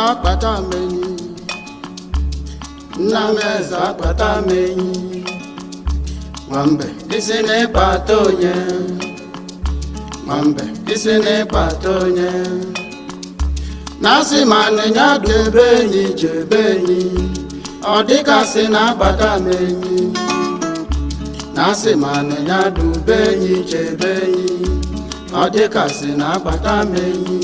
akpata m enyi nna m eze akpata m enyi nwambe isi n'ịkpata onye nwambe isi n'ịkpata onye na-asị ma nịnya debe enyi chebe enyi ọ dịkasị na-akpata m enyi na-asị ma nịnya dube enyi chebe enyi ọ dịkasị na-akpata m enyi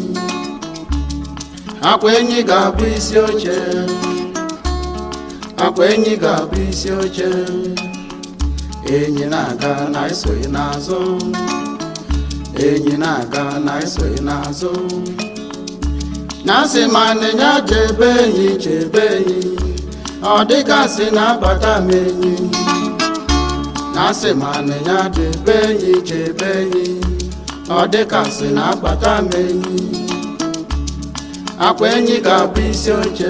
akwa enyi ga-abụ isi oche akwa enyi ga-abụ isi oche enyi na-aga na esoghị n'azụ enyi na-aga na esoghị n'azụ na-asị ma nịnya chebe enyi chebe enyi ọ dịgasị na-abata m enyi na-asị ma nịnya chebe enyi chebe enyi ọ dịgasị na-abata m enyi akwa enyi ga-abụ isi oche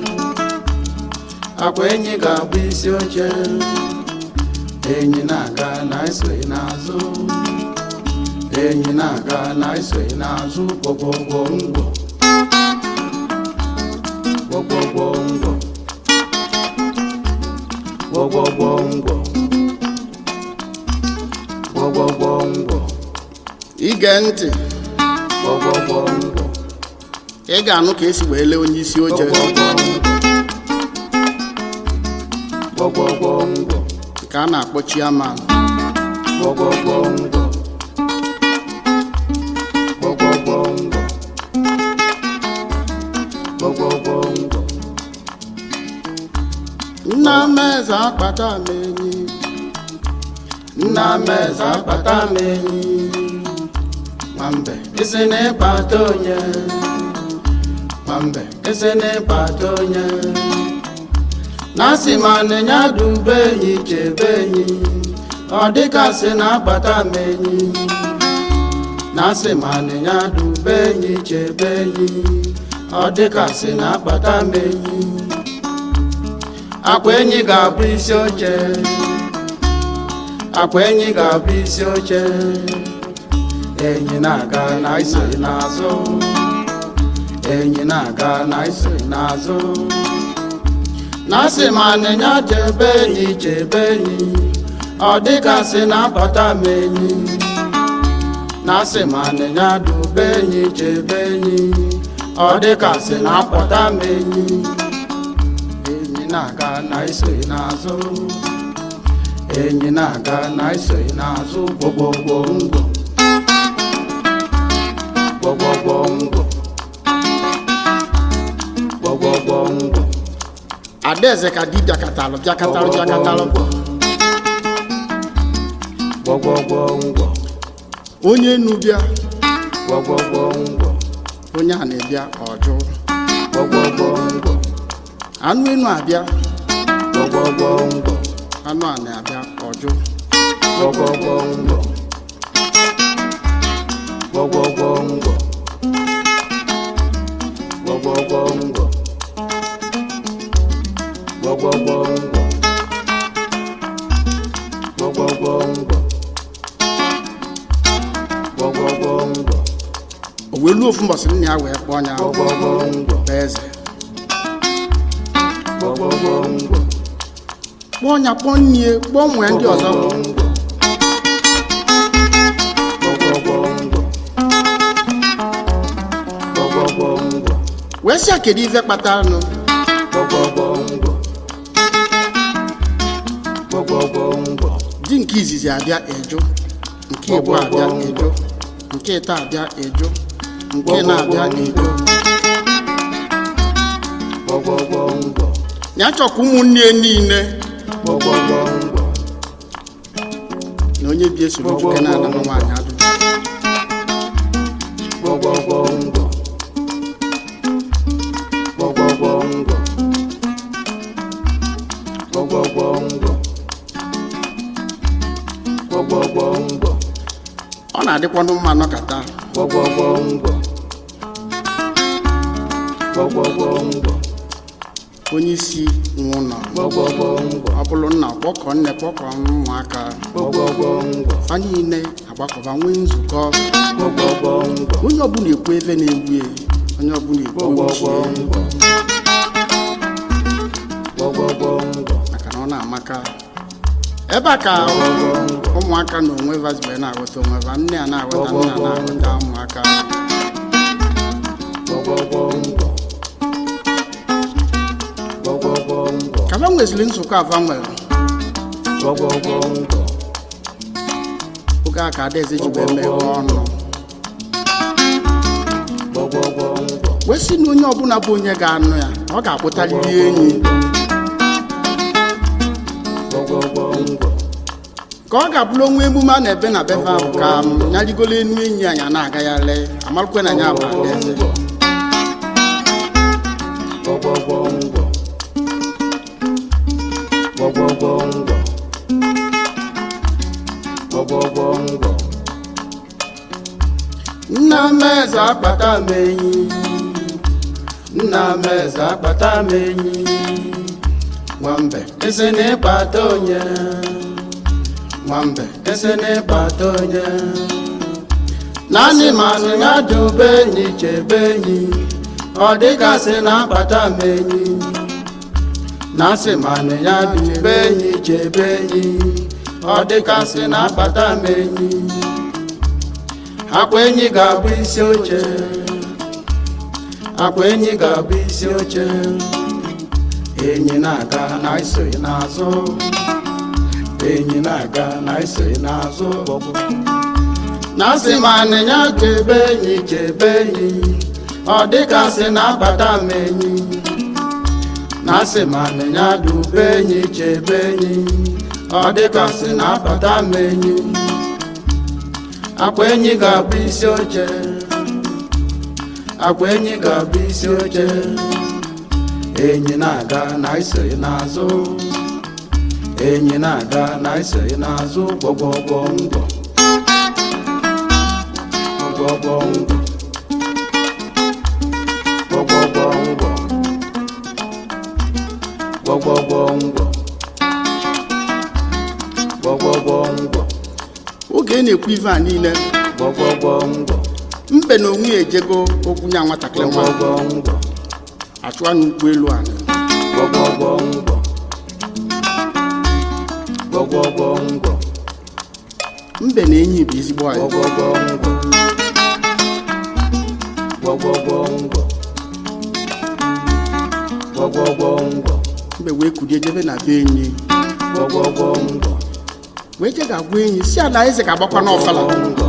akwa enyi ga-abụ isi oche enyi na-aga na esoghị n'azụ enyi na-aga na esoghị n'azụ gwogwogwo ngwọ gwogwogwo ngwọ gwogwogwo ngwọ gwogwogwo ngwọ ige ntị gwogwogwo ngwọ ị ga-anụ ka esi wee lee onye isi oche gwogwogwo ngwọ ka a na-akpọ chiaman gwogwogwo ngwọ gwogwogwo ngwọ gwogwogwo ngwọ nna m eze akpata m enyi nna m eze akpata m enyi nwambe isi n'ịkpata onye nwambe isi n'ịkpata onye na-asị ma nịnya dube enyi chebe enyi ọ dịkasị na-akpata m enyi na-asị ma nịnya dube enyi chebe enyi ọ dịkasị na-akpata m enyi akwa enyi ga-abụ isi oche akwa enyi ga-abụ isi oche enyi na-aga na isoghị n'azụ enyi na-aga na isoghị n'azụ na-asị ma nịnya chebe enyi chebe enyi ọ dịgasị na-abata m enyi na-asị ma nịnya dube enyi chebe enyi ọ dịgasị na-apụta m enyi enyi na-aga na isoghị n'azụ enyi na-aga na isoghị n'azụ gwogwogwo ngwọ gwogwogwo ngwọ gwogwogwo ngwọ adaeze ka di bịakatalụ bịakatalụ bịakatalụ gwogwogwo ngwọ onye nu bịa gwogwogwo ngwọ onye a na-ebịa ọjụ gwogwogwo ngwọ anụ enu abịa gwogwogwo ngwọ anụ a na-abịa ọjụ gwogwogwo ngwọ gwogwogwo ngwọ gwogwogwo ngwọ gwogwogwo ngwọ gwogwogwo ngwọ gwogwogwo ngwọ o wee luo ofu mbọsị nna ya wee kpọọ ya gwogwogwo ngwọ bụ eze gwogwogwo ngwọ kpọọ ya kpọọ nnie kpọọ nwee ndị ọzọ wee sị ya kedu ife kpatara nụ di nke izizi abịa eju nke ịbụ abịa eju nke ịta abịa eju nke na-abịa eju ya chọkwa ụmụnne niile na onye bi esoro nwoke na-ana nwa nwaanyị ajụjụ ọ na-adịkwanụ mma nọkata onye isi nwe ụlọ ọ bụrụ nna kpọkọ nne kpọkọ ụmụaka fa niile agbakọba nwee nzukọ onye ọbụla ekwu ebe na-egbu ya onye ọbụla igbo gbọgbọgbọ ochie ngwọ gbọgbọgbọ ngwọ maka na ọ na-amaka ebe a ka ụmụaka na onwe vazibe na-aghọta onwe va nne a na-aghọta nna na-aghọta ụmụaka gbọgbọgbọ ngwọ gbọgbọgbọ ngwọ ka va nweziri nzukọ ava nwere gbọgbọgbọ ngwọ oge a ka adaeze ji wee meghe ọnụ gbọgbọgbọ ngwọ wee sị na onye ọbụla bụ onye ga-anụ ya ọ ga-akpụtarịrị enyi gbọgbọgbọ ngwọ ka ọ ga-abụrụ onwe emume a na-ebe na befe ahụ ka m nyarigolo enu enyi anyị a na-agagharị amarụkwe na ya bụ adaeze gbọgbọgbọ ngwọ gbọgbọgbọ ngwọ gbọgbọgbọ ngwọ nna m eze akpata m enyi nna m eze akpata m enyi nwambe ese na-ịkpata onye nwambe ese na-ịkpata onye naanị manụ ya dube enyi chebe enyi ọ dịgasị na-akpata m enyi na-asị manụ ya dube enyi chebe enyi ọ dịgasị na-akpata m enyi akwa enyi ga-abụ isi oche akwa enyi ga-abụ isi oche enyi na-aga na isoghị n'azụ enyi na-aga na isoghị n'azụ na asị ma anịnya chebe enyi chebe enyi ọ dịgasị na-akpata m enyi na asị ma anịnya dube enyi chebe enyi ọ dịgasị na-akpata m enyi akwa enyi ga-abụ isi oche akwa enyi ga-abụ isi oche enyi na-aga na isoghị n'azụ enyi na-aga na isoghị n'azụ gbọgbọgbọ ngwọ gbọgbọgbọ ngwọ gbọgbọgbọ ngwọ gbọgbọgbọ ngwọ gbọgbọgbọ ngwọ oge ị na-ekwu ife a niile gbọgbọgbọ ngwọ mbe na onwe ya ejego okwu nya nwatakịrị nwa gbọgbọgbọ ngwọ achụwa n'ụkwụ elu anyị gbọgbọgbọ ngwọ gbọgbọgbọ ngwọ mbe na enyi bụ ezigbo anyị gbọgbọgbọ ngwọ gbọgbọgbọ ngwọ gbọgbọgbọ ngwọ mbe wee kulie jebe na be enyi gbọgbọgbọ ngwọ wee je ga-agwa enyi si ala eze ga-agbakwa n'ọfala ngwọ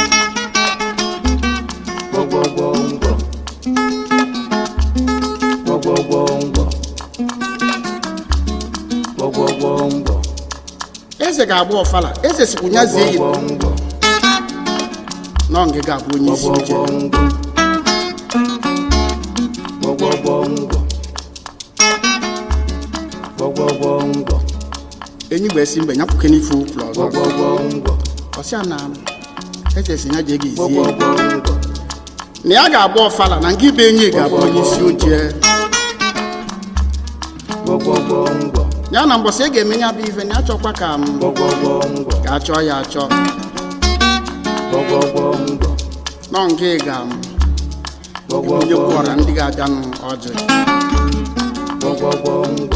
gbọgbọgbọ ngwọ gbọgbọgbọ ngwọ gbọgbọgbọ ngwọ eze ga-agba ọfala eze sikwu nyazie enyi gbọgbọgbọ ngwọ nọ nga ga-abụ onye isi oche gbọgbọgbọ ngwọ gbọgbọgbọ ngwọ enyi gbee si mbe nyapụke n'ife ụkwụrụ ọzọ gbọgbọgbọ ngwọ ọsịa na eze si ya jee ga izie gbọgbọgbọ ngwọ na ya ga-agba ọfala na nke ibe enyi ga-abụ onye isi oche gbọgbọgbọ ngwọ ya na mbọsị e ga-eme ya bụ ife na ya chọkwa ka m gbọgbọgbọ ngwọ ga-achọ ya achọ gbọgbọgbọ ngwọ nọ nke ga m onye gbọgbọgbọ kwụọra ndị ga-abịanụ ọjị gbọgbọgbọ ngwọ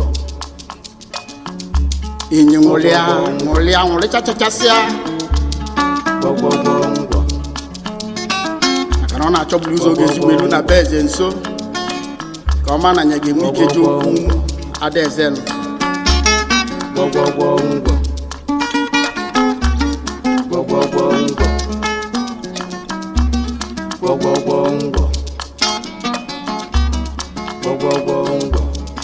enyi nwụrịa nwụrịa nwụrịchachachasịa gbọgbọgbọ ngwọ maka na ọ na-achọburu ụzọ oge ezigbo elu na be eze nso ka ọ ma na ya ga-enwe ike ji okwu adaeze nụ gbọgbọgbọ ngwọ gbọgbọgbọ ngwọ gbọgbọgbọ ngwọ gbọgbọgbọ ngwọ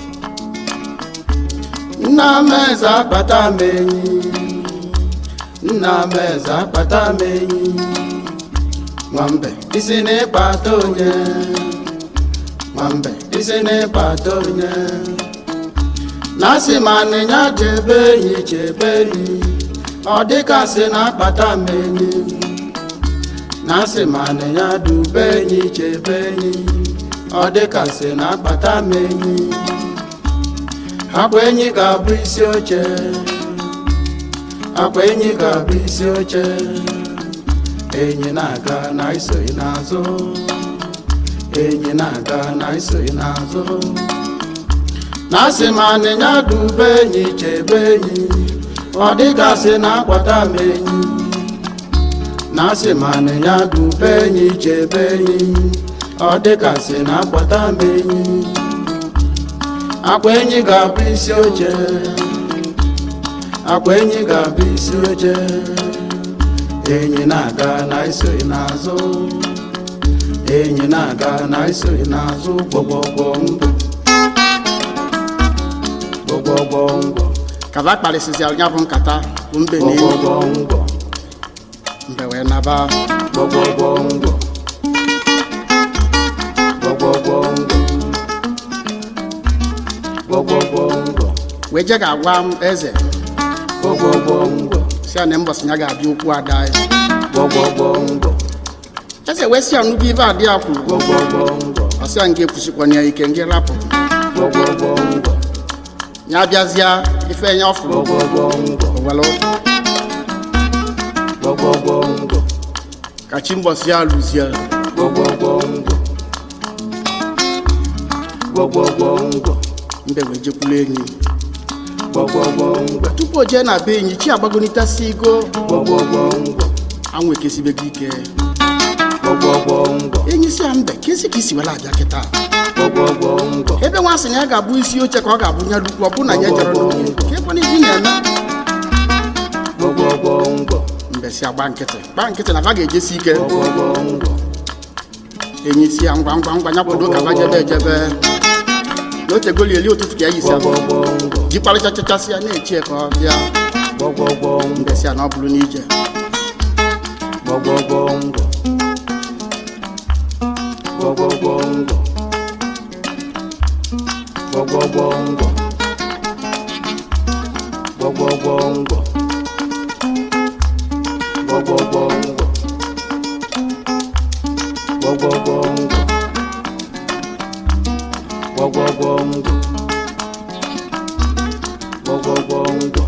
nna m eze akpata m enyi nna m eze akpata m enyi nwambe isi na-ịkpata onye nwambe isi na-ịkpata onye na asị ma anịnya chebe enyi chebe enyi ọ dịka sị na-akpata m enyi na asị ma anịnya dube enyi chebe enyi ọ dịka sị na-akpata m enyi akwa enyi ga-abụ isi oche akwa enyi ga-abụ isi oche enyi na-aga na isoghị n'azụ enyi na-aga na isoghị n'azụ na asị ma anịnya dube enyi chebe enyi ọ dịgasị na akwata m enyi na asị ma anịnya dube enyi chebe enyi ọ dịgasị na akwata m enyi akwa enyi ga-abụ isi oche akwa enyi ga-abụ isi oche enyi na-aga na isoghị n'azụ enyi na-aga na isoghị n'azụ gbọgbọgbọ ndụ gbọgbọgbọ ngwọ kaba kparịsịsịara ya bụ nkata bụ mbe na enyi gbọgbọgbọ ngwọ mbe wee naba gbọgbọgbọ ngwọ gbọgbọgbọ ngwọ gbọgbọgbọ ngwọ wee je ga-agwa m eze gbọgbọgbọ ngwọ si ya na mbọsị ya ga-abịa okwu ada ya gbọgbọgbọ ngwọ eze wee si ya nnukwu ibe adị ya kwuru gbọgbọgbọ ngwọ ọ sị ya nke kwụsịkwana ya ike nke rapụ gbọgbọgbọ ngwọ ya bịazịa ife ya ọfụrụ gbọgbọgbọ ngwọ owelu gbọgbọgbọ ngwọ ka chi mbọsị ya lụzie gbọgbọgbọ ngwọ gbọgbọgbọ ngwọ mbe wee jekwulu enyi gbọgbọgbọ ngwọ tupu o jee na be enyi chi agbagonitasi igo gbọgbọgbọ ngwọ anwụ ekesibego ike gbọgbọgbọ ngwọ enyi si ya mbe kesi ka isi were abịa kịta gbọgbọgbọ ngwọ ebe nwa sị na ya ga-abụ isi oche ka ọ ga-abụ nya lukwu ọ bụ na ya jere n'oge ka ebe n'ihi na-eme gbọgbọgbọ ngwọ mbe si agba nkịtị gba nkịtị na va ga-ejesi ike gbọgbọgbọ ngwọ enyi si ya ngwa ngwa ngwa ya kwado ka va jebe ejebe na otegoli eli ụtụtụ ka ya yisi abụ gbọgbọgbọ ngwọ jikparịchachachasị ya na-echi ya ka ọ bịa gbọgbọgbọ ngwọ mbe si ya na ọ bụrụ n'ije gbọgbọgbọ ngwọ gbọgbọgbọ ngwọ gbọgbọgbọ ngwọ gbọgbọgbọ ngwọ gbọgbọgbọ ngwọ gbọgbọgbọ ngwọ gbọgbọgbọ ngwọ gbọgbọgbọ ngwọ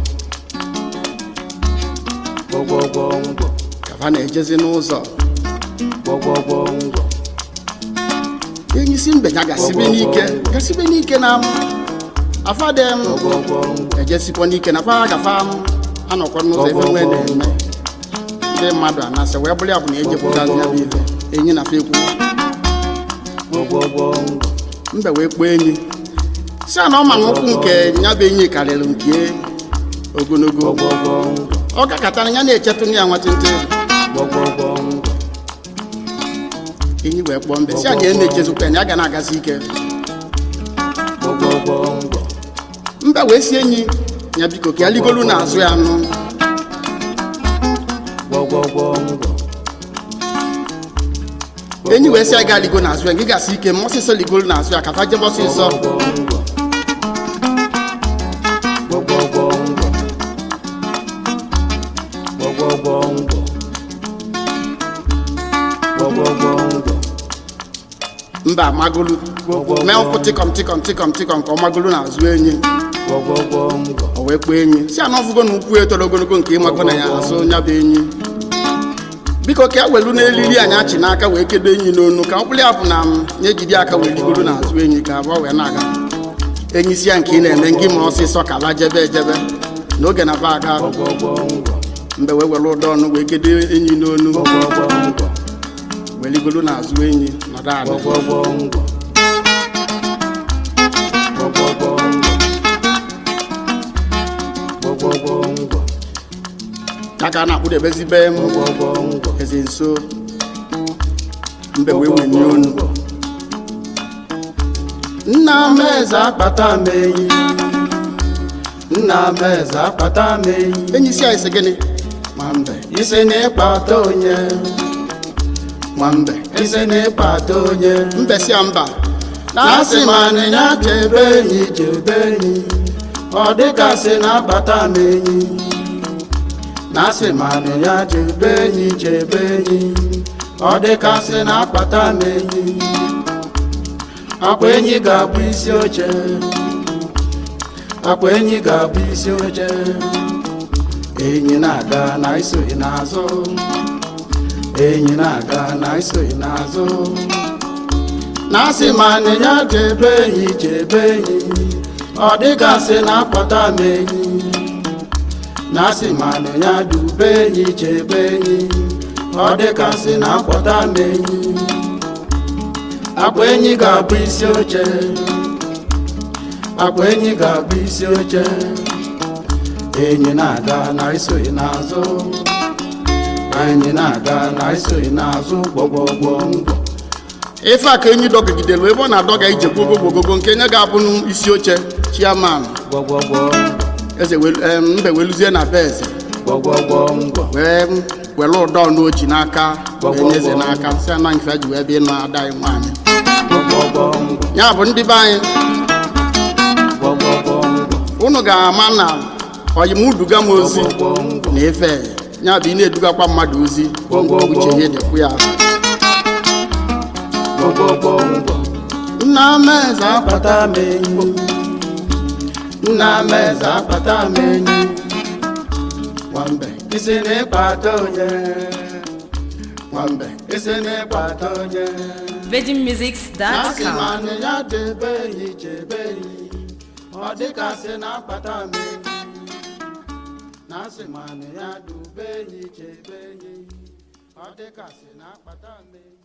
gbọgbọgbọ ngwọ ka va na-ejezi n'ụzọ gbọgbọgbọ ngwọ enyi si mbe ya gasibe n'ike gasibe n'ike na m afadem gbọgbọgbọ ngwọ ejesikwa n'ike na fa gafa m anọkwa n'ụzọ ebe nwee na-eme ndị mmadụ anasị wee bụrụ ya bụ na ejepụta ya bụ ife enyi na fa ekwu gbọgbọgbọ ngwọ mbe wee kpọọ enyi si a na ọ ma nkwụ nke ya bụ enyi karịrị nke ogologo gbọgbọgbọ ngwọ ọ gakọtara ya na-echetụ ya nwatịntị gbọgbọgbọ ngwọ enyi wee kpọọ mbe si a na ya na-echezikwa ya na ya ga na-agazi ike gbọgbọgbọ ngwọ mbe wee si enyi ya biko ka ya ligolu n'azụ ya nụ gbọgbọgbọ ngwọ enyi wee si ya ga ligo n'azụ ya gị gasị ike ma ọsịsọ ligolu n'azụ ya ka fa jebe ọsịsọ gbọgbọgbọ ngwọ gbọgbọgbọ ngwọ gbọgbọgbọ ngwọ mba amagolu mee ụkwụ tịkọm tịkọm tịkọm tịkọm ka ọ magolu n'azụ enyi gbọgbọgbọ ngwọ o wee kpọọ enyi si ana ọfụgo na ukwu etoro ogologo nke ịmago na ya azụ ya bụ enyi biko ka e welu n'elili anyị achị n'aka wee kedo enyi n'onu ka mkpụrụ ya bụ na m ya ejide aka wee ligoro n'azụ enyi ka abụọ wee na-aga enyi si ya nke ị na-eme ngị ma ọsịsọ ka ba jebe ejebe n'oge na ba aga gbọgbọgbọ ngwọ mgbe wee were ụdọ ọnụ wee kedo enyi n'onu gbọgbọgbọ ngwọ wee ligoro n'azụ enyi nọdụ ala gbọgbọgbọ ngwọ gbọgbọgbọ ngwọ gbọgbọgbọ ngwọ ya ka a na-akpụdebezibe m gbọgbọgbọ ngwọ eze nso mbe wee wenye onu nna m eze akpata m enyi nna m eze akpata m enyi enyi si anyị sị gịnị ma mbe isi na ịkpata onye ma mbe isi na ịkpata onye mbe si ya mba na-asị ma anịnya chebe enyi chebe enyi ọ dịgasị na-akpata m enyi na-asị ma anịnya chebe enyi chebe enyi ọ dịgasị na-akpata m enyi akwa enyi ga-abụ isi oche akwa enyi ga-abụ isi oche enyi na-aga na isoghị n'azụ enyi na-aga na isoghị n'azụ na asị ma anịnya chebe enyi chebe enyi ọ dịgasị na akpata m enyi na asị ma anịnya dube enyi chebe enyi ọ dịgasị na akpata m enyi akwa enyi ga-abụ isi oche akwa enyi ga-abụ isi oche enyi na-aga na isoghị n'azụ enyi na-aga na isoghị n'azụ gbọgbọgbọ ngwọ ife a ka enyi dọgidelu ebe ọ na-adọga ije gbogogogogo nke nye ga-abụ isi oche chiaman gbọgbọgbọ eze welu- em, mbe weluzie na be eze gbọgbọgbọ ngwọ wee were ụdọ n'oji n'aka wee nye eze n'aka si ana nke ji wee bịa ịnụ ada anyị nwaanyị gbọgbọgbọ ngwọ ya bụ ndị be anyị gbọgbọgbọ ngwọ unu ga-ama na oyimuduga m ozi gbọgbọgbọ ngwọ na efe ya bụ ị na-edugakwa mmadụ ozi uche ya dịkwu ya gbọgbọgbọ ngwọ nna m eze akpata m enyi nna m eze akpata m enyi nwambe isi n'ịkpata onye nwambe isi n'ịkpata onye na asị ma VeggieMusics.com. anị ya debe enyi chebe enyi ọ dịgasị na akpata m enyi na asị ma anị ya dube enyi chebe enyi ọ dịgasị na akpata m enyi